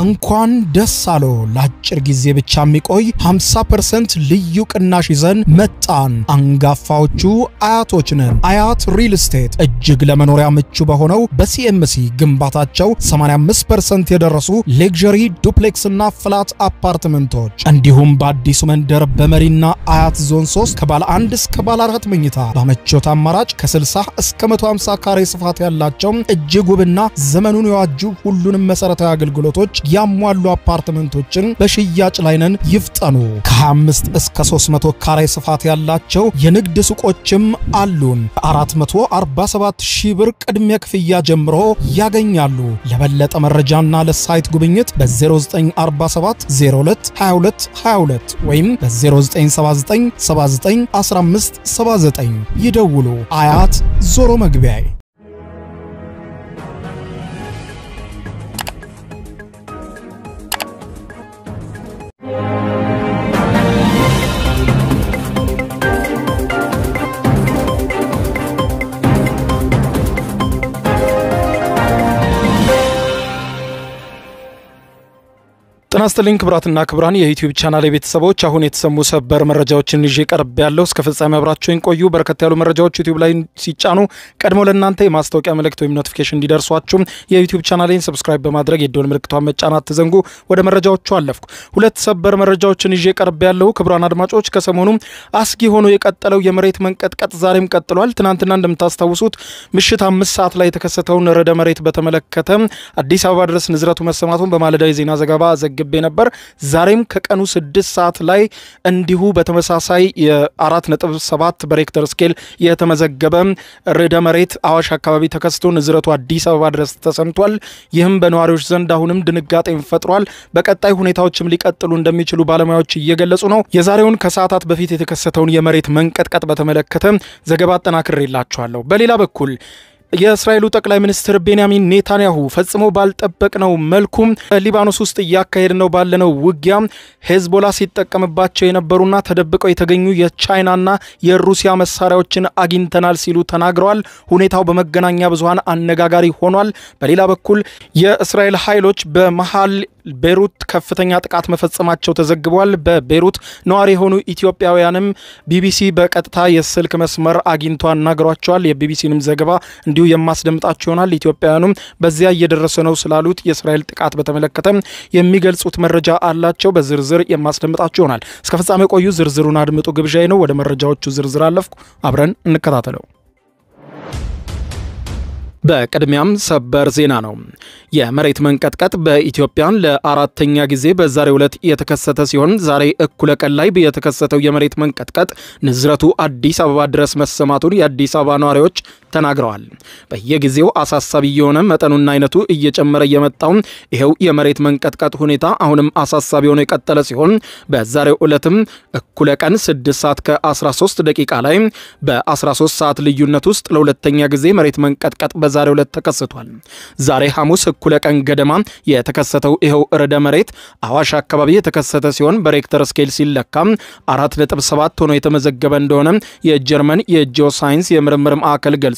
እንኳን ደስ አሎ ለአጭር ጊዜ ብቻ የሚቆይ 50% ልዩ ቅናሽ ይዘን መጣን። አንጋፋዎቹ አያቶች ነን። አያት ሪል ስቴት እጅግ ለመኖሪያ ምቹ በሆነው በሲኤምሲ ግንባታቸው 85% የደረሱ ሌክዠሪ ዱፕሌክስ እና ፍላት አፓርትመንቶች እንዲሁም በአዲሱ መንደር በመሪና አያት ዞን 3 ከባለ አንድ እስከ ባለ አራት መኝታ በምቾት አማራጭ ከ60 እስከ 150 ካሬ ስፋት ያላቸው እጅግ ውብና ዘመኑን የዋጁ ሁሉንም መሰረታዊ አገልግሎቶች ያሟሉ አፓርትመንቶችን በሽያጭ ላይ ነን። ይፍጠኑ። ከ25 እስከ 300 ካሬ ስፋት ያላቸው የንግድ ሱቆችም አሉን። ከ447 ሺህ ብር ቅድሚያ ክፍያ ጀምሮ ያገኛሉ። ለበለጠ መረጃና ለሳይት ጉብኝት በ0947 02 22 22 ወይም በ0979 79 15 79 ይደውሉ። አያት ዞሮ መግቢያ ጤና ይስጥልኝ ክቡራትና ክቡራን የዩቲዩብ ቻናል ቤተሰቦች፣ አሁን የተሰሙ ሰበር መረጃዎችን ይዤ ቀርብ ያለው እስከ ፍጻሜ አብራችሁን ቆዩ። በርከት ያሉ መረጃዎች ዩቲዩብ ላይ ሲጫኑ ቀድሞ ለእናንተ የማስታወቂያ መልእክት ወይም ኖቲፊኬሽን እንዲደርሷችሁ የዩቲዩብ ቻናሌን ሰብስክራይብ በማድረግ የደወል ምልክቷን መጫን አትዘንጉ። ወደ መረጃዎቹ አለፍኩ። ሁለት ሰበር መረጃዎችን ይዤ ቀርብ ያለው ክቡራን አድማጮች፣ ከሰሞኑ አስጊ ሆኖ የቀጠለው የመሬት መንቀጥቀጥ ዛሬም ቀጥሏል። ትናንትና እንደምታስታውሱት ምሽት አምስት ሰዓት ላይ የተከሰተውን ርዕደ መሬት በተመለከተ አዲስ አበባ ድረስ ንዝረቱ መሰማቱን በማለዳ የዜና ዘገባ ዘግ ግቤ ነበር። ዛሬም ከቀኑ ስድስት ሰዓት ላይ እንዲሁ በተመሳሳይ የአራት ነጥብ ሰባት በሬክተር ስኬል የተመዘገበ ርዕደ መሬት አዋሽ አካባቢ ተከስቶ ንዝረቱ አዲስ አበባ ድረስ ተሰምቷል። ይህም በነዋሪዎች ዘንድ አሁንም ድንጋጤን ፈጥሯል። በቀጣይ ሁኔታዎችም ሊቀጥሉ እንደሚችሉ ባለሙያዎች እየገለጹ ነው። የዛሬውን ከሰዓታት በፊት የተከሰተውን የመሬት መንቀጥቀጥ በተመለከተ ዘገባ አጠናክሬላችኋለሁ። በሌላ በኩል የእስራኤሉ ጠቅላይ ሚኒስትር ቤንያሚን ኔታንያሁ ፈጽሞ ባልጠበቅነው መልኩም ሊባኖስ ውስጥ እያካሄድ ነው ባለነው ውጊያ ሄዝቦላ ሲጠቀምባቸው የነበሩና ተደብቀው የተገኙ የቻይናና የሩሲያ መሳሪያዎችን አግኝተናል ሲሉ ተናግረዋል። ሁኔታው በመገናኛ ብዙኃን አነጋጋሪ ሆኗል። በሌላ በኩል የእስራኤል ኃይሎች በመሀል ቤሩት ከፍተኛ ጥቃት መፈጸማቸው ተዘግቧል። በቤሩት ነዋሪ የሆኑ ኢትዮጵያውያንም ቢቢሲ በቀጥታ የስልክ መስመር አግኝቶ አናግሯቸዋል። የቢቢሲንም ዘገባ እንዲሁ የማስደምጣቸው ይሆናል። ኢትዮጵያውያኑም በዚያ እየደረሰ ነው ስላሉት የእስራኤል ጥቃት በተመለከተ የሚገልጹት መረጃ አላቸው። በዝርዝር የማስደምጣቸው ይሆናል። እስከ ፍጻሜ ቆዩ። ዝርዝሩን አድምጡ ግብዣዬ ነው። ወደ መረጃዎቹ ዝርዝር አለፍኩ። አብረን እንከታተለው። በቅድሚያም ሰበር ዜና ነው። የመሬት መንቀጥቀጥ በኢትዮጵያን ለአራተኛ ጊዜ በዛሬው ዕለት የተከሰተ ሲሆን ዛሬ እኩለ ቀን ላይ የተከሰተው የመሬት መንቀጥቀጥ ንዝረቱ አዲስ አበባ ድረስ መሰማቱን የአዲስ አበባ ነዋሪዎች ተናግረዋል። በየጊዜው አሳሳቢ የሆነ መጠኑና አይነቱ እየጨመረ የመጣው ይኸው የመሬት መንቀጥቀጥ ሁኔታ አሁንም አሳሳቢ ሆኖ የቀጠለ ሲሆን በዛሬው ዕለትም እኩለ ቀን 6 ሰዓት ከ13 ደቂቃ ላይ በ13 ሰዓት ልዩነት ውስጥ ለሁለተኛ ጊዜ መሬት መንቀጥቀጥ በዛሬው ዕለት ተከስቷል። ዛሬ ሐሙስ እኩለ ቀን ገደማ የተከሰተው ይኸው ርዕደ መሬት አዋሽ አካባቢ የተከሰተ ሲሆን በሬክተር ስኬል ሲለካ 4.7 ሆኖ የተመዘገበ እንደሆነ የጀርመን የጂኦ ሳይንስ የምርምር ማዕከል ገልጿል።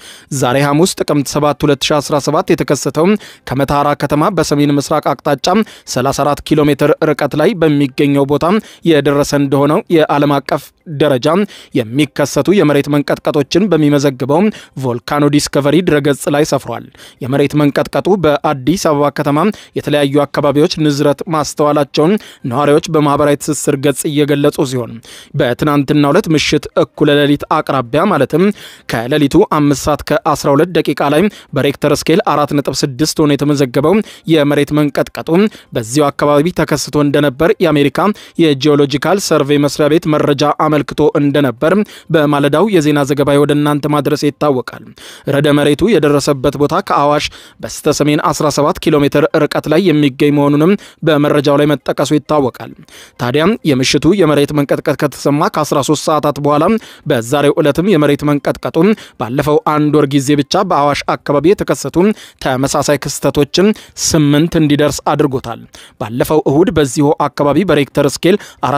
ዛሬ ሐሙስ ጥቅምት 7 2017 የተከሰተው ከመተሐራ ከተማ በሰሜን ምስራቅ አቅጣጫ 34 ኪሎ ሜትር ርቀት ላይ በሚገኘው ቦታ የደረሰ እንደሆነው የዓለም አቀፍ ደረጃ የሚከሰቱ የመሬት መንቀጥቀጦችን በሚመዘግበው ቮልካኖ ዲስከቨሪ ድረገጽ ላይ ሰፍሯል። የመሬት መንቀጥቀጡ በአዲስ አበባ ከተማ የተለያዩ አካባቢዎች ንዝረት ማስተዋላቸውን ነዋሪዎች በማህበራዊ ትስስር ገጽ እየገለጹ ሲሆን በትናንትናው ዕለት ምሽት እኩለ ሌሊት አቅራቢያ ማለትም ከሌሊቱ 5 ሰዓት ከ12 ደቂቃ ላይ በሬክተር ስኬል 4.6 ሆኖ የተመዘገበው የመሬት መንቀጥቀጡ በዚያው አካባቢ ተከስቶ እንደነበር የአሜሪካ የጂኦሎጂካል ሰርቬይ መስሪያ ቤት መረጃ አመልክቶ እንደነበር በማለዳው የዜና ዘገባ ወደ እናንተ ማድረስ ይታወቃል። ርዕደ መሬቱ የደረሰበት ቦታ ከአዋሽ በስተ ሰሜን 17 ኪሎ ሜትር ርቀት ላይ የሚገኝ መሆኑንም በመረጃው ላይ መጠቀሱ ይታወቃል። ታዲያም የምሽቱ የመሬት መንቀጥቀጥ ከተሰማ ከ13 ሰዓታት በኋላ በዛሬው ዕለትም የመሬት መንቀጥቀጡ ባለፈው አንድ ወር ጊዜ ብቻ በአዋሽ አካባቢ የተከሰቱ ተመሳሳይ ክስተቶችን ስምንት እንዲደርስ አድርጎታል። ባለፈው እሁድ በዚሁ አካባቢ በሬክተር ስኬል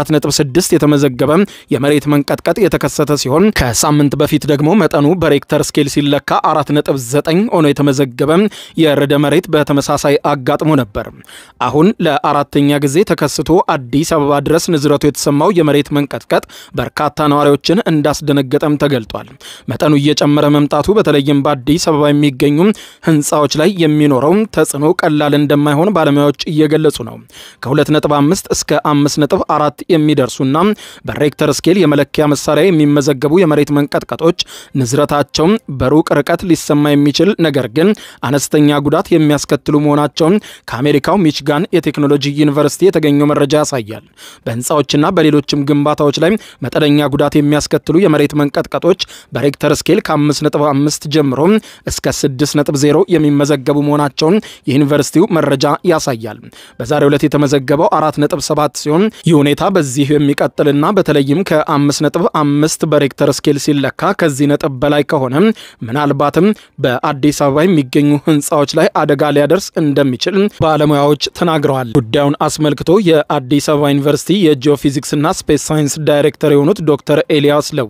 4.6 የተመዘገበ የመሬት መንቀጥቀጥ የተከሰተ ሲሆን ከሳምንት በፊት ደግሞ መጠኑ በሬክተር ስኬል ሲለካ ዘጠኝ ሆኖ የተመዘገበ የርዕደ መሬት በተመሳሳይ አጋጥሞ ነበር። አሁን ለአራተኛ ጊዜ ተከስቶ አዲስ አበባ ድረስ ንዝረቱ የተሰማው የመሬት መንቀጥቀጥ በርካታ ነዋሪዎችን እንዳስደነገጠም ተገልጧል። መጠኑ እየጨመረ መምጣቱ በተለይም በአዲስ አበባ የሚገኙ ህንፃዎች ላይ የሚኖረው ተጽዕኖ ቀላል እንደማይሆን ባለሙያዎች እየገለጹ ነው። ከ2.5 እስከ 5.4 የሚደርሱና በሬክተር ስኬል የመለኪያ መሳሪያ የሚመዘገቡ የመሬት መንቀጥቀጦች ንዝረታቸው በሩቅ ርቀት ሊሰማ የሚችል ነገር ግን አነስተኛ ጉዳት የሚያስከትሉ መሆናቸውን ከአሜሪካው ሚችጋን የቴክኖሎጂ ዩኒቨርሲቲ የተገኘው መረጃ ያሳያል። በህንፃዎችና በሌሎችም ግንባታዎች ላይ መጠነኛ ጉዳት የሚያስከትሉ የመሬት መንቀጥቀጦች በሬክተር ስኬል ከ5.5 ጀምሮ እስከ 6.0 የሚመዘገቡ መሆናቸውን የዩኒቨርሲቲው መረጃ ያሳያል። በዛሬው ዕለት የተመዘገበው 4.7 ሲሆን ይህ ሁኔታ በዚህ የሚቀጥልና በተለይም ከ5.5 በሬክተር ስኬል ሲለካ ከዚህ ነጥብ በላይ ከሆነ ምናልባትም በአዲስ አበባ የሚገኙ ህንፃዎች ላይ አደጋ ሊያደርስ እንደሚችል ባለሙያዎች ተናግረዋል። ጉዳዩን አስመልክቶ የአዲስ አበባ ዩኒቨርሲቲ የጂኦፊዚክስና ስፔስ ሳይንስ ዳይሬክተር የሆኑት ዶክተር ኤልያስ ለዊ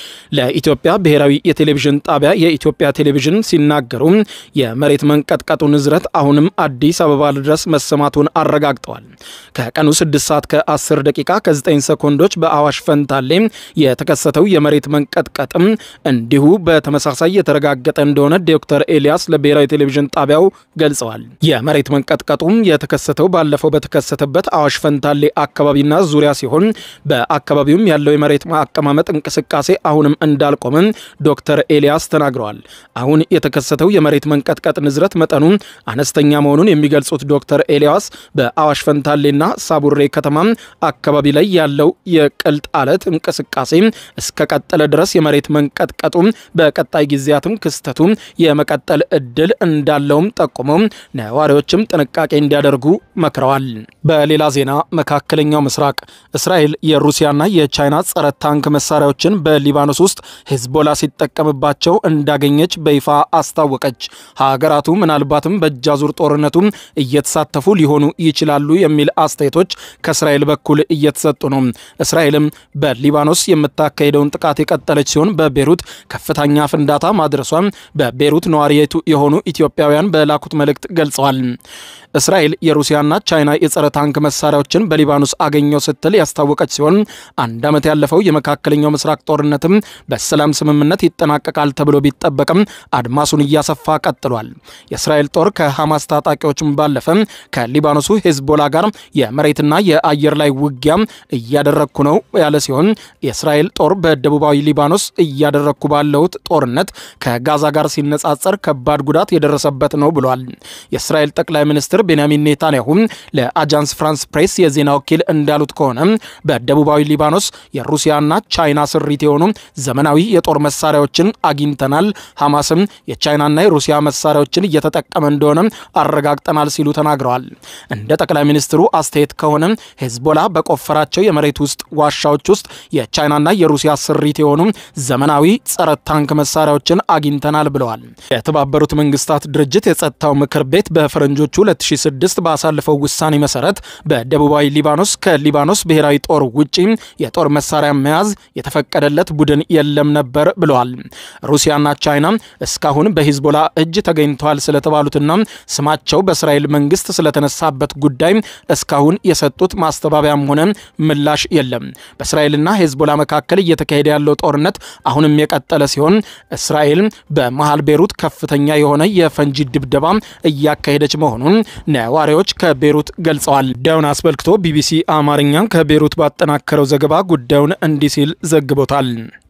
ለኢትዮጵያ ብሔራዊ የቴሌቪዥን ጣቢያ የኢትዮጵያ ቴሌቪዥን ሲናገሩ የመሬት መንቀጥቀጡ ንዝረት አሁንም አዲስ አበባ ድረስ መሰማቱን አረጋግጠዋል። ከቀኑ 6 ሰዓት ከ10 ደቂቃ ከ9 ሰኮንዶች በአዋሽ ፈንታሌ የተከሰተው የመሬት መንቀጥቀጥም እንዲሁ በተመሳሳይ የተረጋገጠ እንደሆነ ዶክተር ኤልያስ ለብሔራዊ ቴሌቪዥን ጣቢያው ገልጸዋል። የመሬት መንቀጥቀጡም የተከሰተው ባለፈው በተከሰተበት አዋሽ ፈንታሌ አካባቢና ዙሪያ ሲሆን በአካባቢውም ያለው የመሬት አቀማመጥ እንቅስቃሴ አሁንም እንዳልቆመ ዶክተር ኤልያስ ተናግረዋል። አሁን የተከሰተው የመሬት መንቀጥቀጥ ንዝረት መጠኑ አነስተኛ መሆኑን የሚገልጹት ዶክተር ኤልያስ በአዋሽ ፈንታሌና ሳቡሬ ከተማ አካባቢ ላይ ያለው የቅልጥ አለት እንቅስቃሴ እስከቀጠለ ድረስ የመሬት መንቀጥቀጡ በቀጣይ ጊዜያትም ክስተቱ የመቀጠል እድል እንዳለውም ጠቁመው ነዋሪዎችም ጥንቃቄ እንዲያደርጉ መክረዋል። በሌላ ዜና መካከለኛው ምስራቅ እስራኤል የሩሲያና የቻይና ጸረ ታንክ መሳሪያዎችን በሊባኖስ ውስጥ ሂዝቦላ ሲጠቀምባቸው እንዳገኘች በይፋ አስታወቀች። ሀገራቱ ምናልባትም በእጃዙር ጦርነቱ እየተሳተፉ ሊሆኑ ይችላሉ የሚል አስተያየቶች ከእስራኤል በኩል እየተሰጡ ነው። እስራኤልም በሊባኖስ የምታካሄደውን ጥቃት የቀጠለች ሲሆን በቤሩት ከፍተኛ ፍንዳታ ማድረሷን በቤሩት ነዋሪ የሆኑ ኢትዮጵያውያን በላኩት መልእክት ገልጸዋል። እስራኤል የሩሲያና ቻይና የጸረ ታንክ መሳሪያዎችን በሊባኖስ አገኘው ስትል ያስታወቀች ሲሆን አንድ ዓመት ያለፈው የመካከለኛው ምስራቅ ጦርነትም በሰላም ስምምነት ይጠናቀቃል ተብሎ ቢጠበቅም አድማሱን እያሰፋ ቀጥሏል። የእስራኤል ጦር ከሐማስ ታጣቂዎችም ባለፈ ከሊባኖሱ ሄዝቦላ ጋር የመሬትና የአየር ላይ ውጊያ እያደረግኩ ነው ያለ ሲሆን የእስራኤል ጦር በደቡባዊ ሊባኖስ እያደረግኩ ባለሁት ጦርነት ከጋዛ ጋር ሲነጻጸር ከባድ ጉዳት የደረሰበት ነው ብሏል። የእስራኤል ጠቅላይ ሚኒስትር ቤንያሚን ኔታንያሁ ለአጃንስ ፍራንስ ፕሬስ የዜና ወኪል እንዳሉት ከሆነ በደቡባዊ ሊባኖስ የሩሲያና ቻይና ስሪት የሆኑ ዘመናዊ የጦር መሳሪያዎችን አግኝተናል፣ ሐማስም የቻይናና የሩሲያ መሳሪያዎችን እየተጠቀመ እንደሆነ አረጋግጠናል ሲሉ ተናግረዋል። እንደ ጠቅላይ ሚኒስትሩ አስተያየት ከሆነ ሄዝቦላ በቆፈራቸው የመሬት ውስጥ ዋሻዎች ውስጥ የቻይናና የሩሲያ ስሪት የሆኑ ዘመናዊ ጸረ ታንክ መሳሪያዎችን አግኝተናል ብለዋል። የተባበሩት መንግስታት ድርጅት የጸጥታው ምክር ቤት በፈረንጆቹ 2006 ባሳለፈው ውሳኔ መሰረት በደቡባዊ ሊባኖስ ከሊባኖስ ብሔራዊ ጦር ውጪ የጦር መሳሪያ መያዝ የተፈቀደለት ቡድን የለም ነበር ብለዋል። ሩሲያና ቻይና እስካሁን በሂዝቦላ እጅ ተገኝተዋል ስለተባሉትና ስማቸው በእስራኤል መንግስት ስለተነሳበት ጉዳይ እስካሁን የሰጡት ማስተባበያም ሆነ ምላሽ የለም። በእስራኤልና ሂዝቦላ መካከል እየተካሄደ ያለው ጦርነት አሁንም የቀጠለ ሲሆን እስራኤል በመሃል ቤሩት ከፍተኛ የሆነ የፈንጂ ድብደባ እያካሄደች መሆኑን ነዋሪዎች ከቤሩት ገልጸዋል። ጉዳዩን አስመልክቶ ቢቢሲ አማርኛ ከቤሩት ባጠናከረው ዘገባ ጉዳዩን እንዲህ ሲል ዘግቦታል።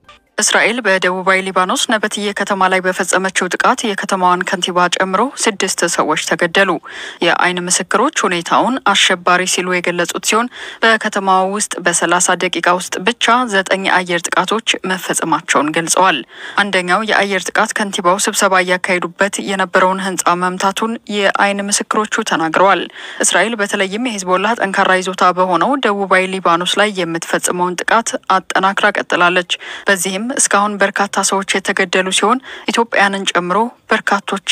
እስራኤል በደቡባዊ ሊባኖስ ነበትዬ ከተማ ላይ በፈጸመችው ጥቃት የከተማዋን ከንቲባ ጨምሮ ስድስት ሰዎች ተገደሉ። የዓይን ምስክሮች ሁኔታውን አሸባሪ ሲሉ የገለጹት ሲሆን በከተማዋ ውስጥ በሰላሳ ደቂቃ ውስጥ ብቻ ዘጠኝ የአየር ጥቃቶች መፈጸማቸውን ገልጸዋል። አንደኛው የአየር ጥቃት ከንቲባው ስብሰባ እያካሄዱበት የነበረውን ሕንፃ መምታቱን የዓይን ምስክሮቹ ተናግረዋል። እስራኤል በተለይም የሂዝቦላ ጠንካራ ይዞታ በሆነው ደቡባዊ ሊባኖስ ላይ የምትፈጽመውን ጥቃት አጠናክራ ቀጥላለች። በዚህም እስካሁን በርካታ ሰዎች የተገደሉ ሲሆን ኢትዮጵያንን ጨምሮ በርካቶችም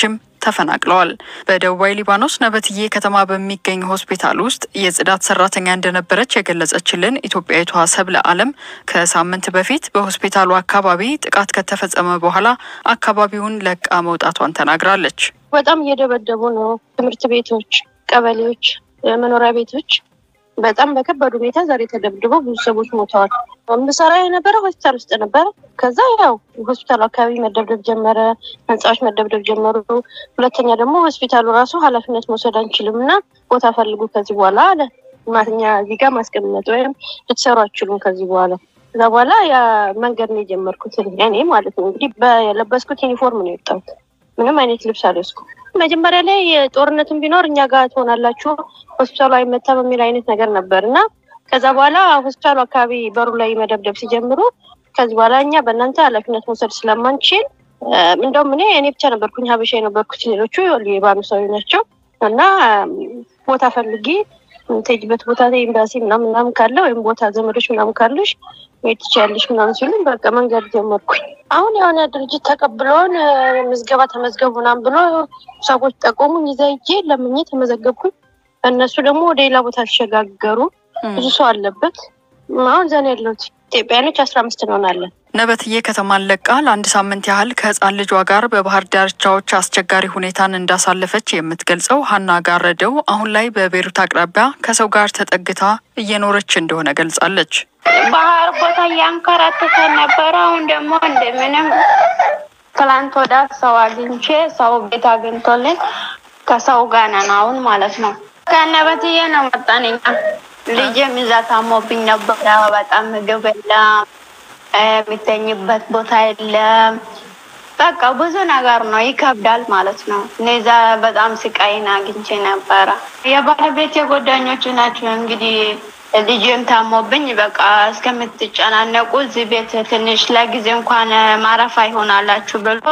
ተፈናቅለዋል። በደቡባዊ ሊባኖስ ነበትዬ ከተማ በሚገኝ ሆስፒታል ውስጥ የጽዳት ሰራተኛ እንደነበረች የገለጸችልን ኢትዮጵያዊቷ ሰብለ አለም ከሳምንት በፊት በሆስፒታሉ አካባቢ ጥቃት ከተፈጸመ በኋላ አካባቢውን ለቃ መውጣቷን ተናግራለች። በጣም እየደበደቡ ነው። ትምህርት ቤቶች፣ ቀበሌዎች፣ መኖሪያ ቤቶች በጣም በከባድ ሁኔታ ዛሬ ተደብድበው ብዙ ሰዎች ሞተዋል። ምሰራ የነበረ ሆስፒታል ውስጥ ነበረ። ከዛ ያው ሆስፒታሉ አካባቢ መደብደብ ጀመረ፣ ህንፃዎች መደብደብ ጀመሩ። ሁለተኛ ደግሞ ሆስፒታሉ ራሱ ኃላፊነት መውሰድ አንችልም እና ቦታ ፈልጉ ከዚህ በኋላ አለ። ማትኛ እዚህ ጋር ማስቀመጥ ወይም ልትሰሩ አችሉም ከዚህ በኋላ ከዛ በኋላ ያ መንገድ ነው የጀመርኩት እኔ ማለት ነው። እንግዲህ በለበስኩት ዩኒፎርም ነው የወጣሁት። ምንም አይነት ልብስ አልወስኩም። መጀመሪያ ላይ ጦርነትን ቢኖር እኛ ጋር ትሆናላችሁ ሆስፒታሉ አይመታም የሚል አይነት ነገር ነበር እና ከዛ በኋላ ሆስፒታሉ አካባቢ በሩ ላይ መደብደብ ሲጀምሩ ከዚህ በኋላ እኛ በእናንተ ኃላፊነት መውሰድ ስለማንችል እንደውም እኔ እኔ ብቻ ነበርኩኝ ሀበሻ የነበርኩት ሌሎቹ የባኑሳዊ ናቸው እና ቦታ ፈልጊ የምትሄጂበት ቦታ ኤምባሲ ምናምን ምናምን ካለ ወይም ቦታ ዘመዶች ምናምን ካለሽ ወይ ትችያለሽ ምናምን ሲሉኝ በቃ መንገድ ጀመርኩኝ። አሁን የሆነ ድርጅት ተቀብለውን ምዝገባ ተመዝገቡ ምናምን ብሎ ሰዎች ጠቆሙኝ። ይዛ ሂጄ ለምኜ ተመዘገብኩኝ። እነሱ ደግሞ ወደ ሌላ ቦታ ተሸጋገሩ። ብዙ ሰው አለበት። አሁን ዘን ያለሁት ኢትዮጵያኖች አስራ አምስት እንሆናለን። ነበትዬ ከተማን ለቃ ለአንድ ሳምንት ያህል ከህፃን ልጇ ጋር በባህር ዳርቻዎች አስቸጋሪ ሁኔታን እንዳሳለፈች የምትገልጸው ሀና ጋረደው አሁን ላይ በቤሩት አቅራቢያ ከሰው ጋር ተጠግታ እየኖረች እንደሆነ ገልጻለች። ባህር ቦታ እያንከራተተ ነበረ። አሁን ደግሞ እንደምንም ትላንት ወዳ ሰው አግኝቼ ሰው ቤት አግኝቶልን ከሰው ጋር ነን አሁን ማለት ነው። ከነበትዬ ነው መጣን እኛ ልጄም እዛ ታሞብኝ ነበረ። በጣም ምግብ የለም፣ የሚተኝበት ቦታ የለም። በቃ ብዙ ነገር ነው፣ ይከብዳል ማለት ነው። እኔዛ በጣም ስቃይን አግኝቼ ነበረ። የባለቤት የጓደኞቹ ናቸው እንግዲህ ልጅም ታሞብኝ በቃ እስከምትጨናነቁ እዚህ ቤት ትንሽ ለጊዜ እንኳን ማረፊያ ይሆናላችሁ ብሎ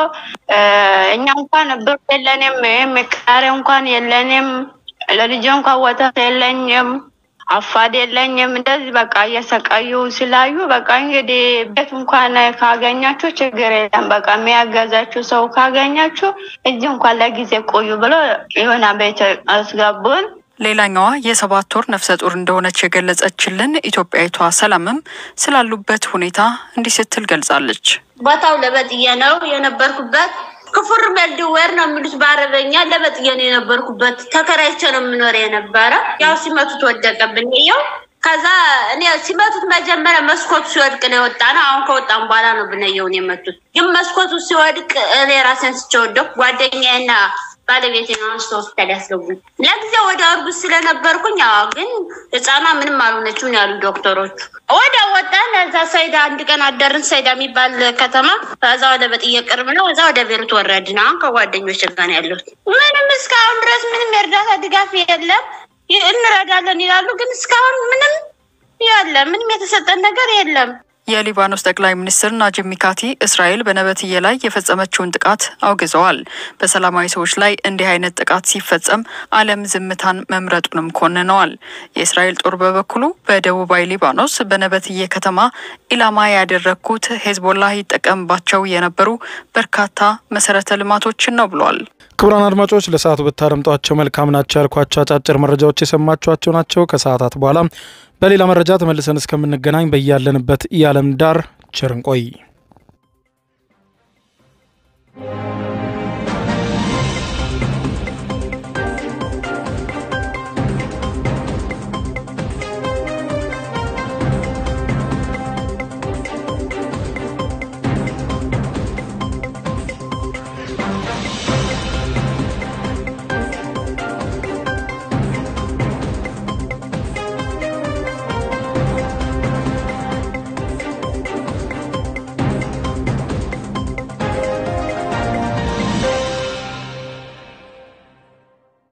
እኛ እንኳን ብር የለንም፣ ምቃሬ እንኳን የለንም፣ ለልጅ እንኳን ወተት የለኝም አፋድ የለኝም። እንደዚህ በቃ እየሰቃዩ ስላዩ በቃ እንግዲህ ቤት እንኳን ካገኛችሁ ችግር የለም፣ በቃ የሚያገዛችሁ ሰው ካገኛችሁ እዚህ እንኳን ለጊዜ ቆዩ ብሎ የሆነ ቤት አስገቡን። ሌላኛዋ የሰባት ወር ነፍሰ ጡር እንደሆነች የገለጸችልን ኢትዮጵያዊቷ ሰላምም ስላሉበት ሁኔታ እንዲህ ስትል ገልጻለች። ቦታው ለበጥዬ ነው የነበርኩበት። ክፉር መልድወር ነው የሚሉት በአረበኛ። ለበጥዬ ነው የነበርኩበት። ተከራይቼ ነው የምኖር የነበረ። ያው ሲመቱት ወደቀብን ያው ከዛ እኔ ሲመቱት መጀመሪያ መስኮቱ ሲወድቅ ነው የወጣ ነው። አሁን ከወጣም በኋላ ነው ብነየውን የመቱት። ግን መስኮቱ ሲወድቅ እኔ ራሴን ስቸወደኩ ጓደኛዬና ባለቤቴ ነው አንስቶ ሆስፒታል ያስገቡኝ። ለጊዜው ወደ እርጉዝ ስለነበርኩኝ፣ አዎ ግን ህፃኗ ምንም አልሆነችም ያሉ ዶክተሮቹ። ወደ ወጣን። እዛ ሰይዳ አንድ ቀን አደርን። ሰይዳ የሚባል ከተማ ከዛ ወደ በጥዬ ቅርብ ነው። እዛ ወደ ቤሩት ወረድን። አሁን ከጓደኞች ጋር ነው ያለሁት። ምንም እስካሁን ድረስ ምንም የእርዳታ ድጋፍ የለም። እንረዳለን ይላሉ፣ ግን እስካሁን ምንም ያለ ምንም የተሰጠን ነገር የለም። የሊባኖስ ጠቅላይ ሚኒስትር ናጂብ ሚካቲ እስራኤል በነበትዬ ላይ የፈጸመችውን ጥቃት አውግዘዋል። በሰላማዊ ሰዎች ላይ እንዲህ አይነት ጥቃት ሲፈጸም ዓለም ዝምታን መምረጡንም ኮንነዋል። የእስራኤል ጦር በበኩሉ በደቡባዊ ሊባኖስ በነበትዬ ከተማ ኢላማ ያደረግኩት ሄዝቦላ ይጠቀምባቸው የነበሩ በርካታ መሰረተ ልማቶችን ነው ብሏል። ክቡራን አድማጮች ለሰዓቱ ብታደምጧቸው መልካም ናቸው ያልኳቸው አጫጭር መረጃዎች የሰማችኋቸው ናቸው። ከሰዓታት በኋላ በሌላ መረጃ ተመልሰን እስከምንገናኝ በያለንበት የዓለም ዳር ቸር እንቆይ።